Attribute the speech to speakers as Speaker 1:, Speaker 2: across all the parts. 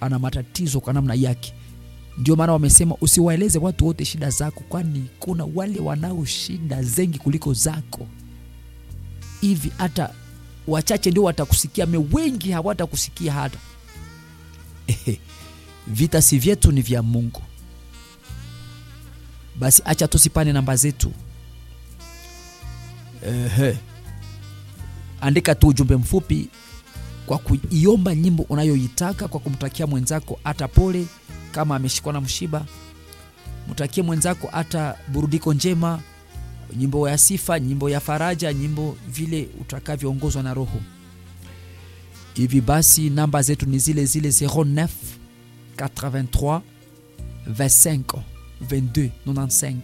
Speaker 1: ana matatizo kwa namna yake ndio maana wamesema usiwaeleze watu wote shida zako kwani kuna wale wanao shida zengi kuliko zako hivi hata wachache ndio watakusikia me wengi hawatakusikia hata vita si vyetu ni vya mungu basi acha tusipane namba zetu Ehe. andika tu ujumbe mfupi kwa kuiomba nyimbo unayoitaka kwa kumtakia mwenzako hata pole kama ameshikwa na mshiba mtakie mwenzako hata burudiko njema nyimbo ya sifa nyimbo ya faraja nyimbo vile utakavyoongozwa na roho hivi basi namba zetu ni zile zile 09 83 25 22 95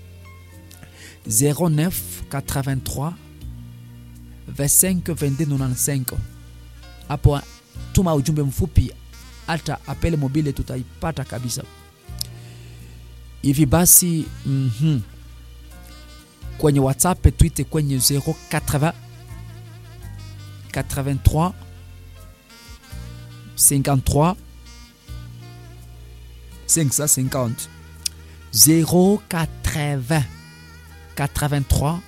Speaker 1: 09 83 25 22 95 hapo tuma ujumbe mfupi hata apele mobile tutaipata kabisa hivi basi mm-hmm. kwenye whatsapp twite kwenye 080 83 53 550 080 83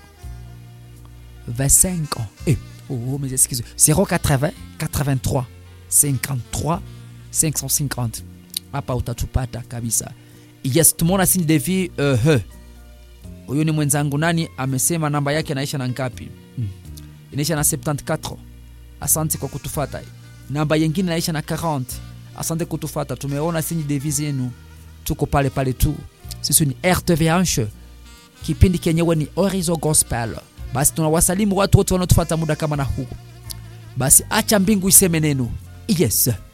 Speaker 1: 25 eh, oh, mes excuses 080 83 53 550 hapa utatupata kabisa yes tumeona sini devi uh, huyu ni mwenzangu nani amesema namba yake anaisha na ngapi mm. inaisha na 74 asante kwa kutufata namba yengine inaisha na 40 asante kutufata tumeona sini devi zenu tuko pale pale tu sisi ni rtvh kipindi kenyewe ni orizo gospel basi tunawasalimu watu wote wanaotufata muda kama na huu basi acha mbingu iseme neno yes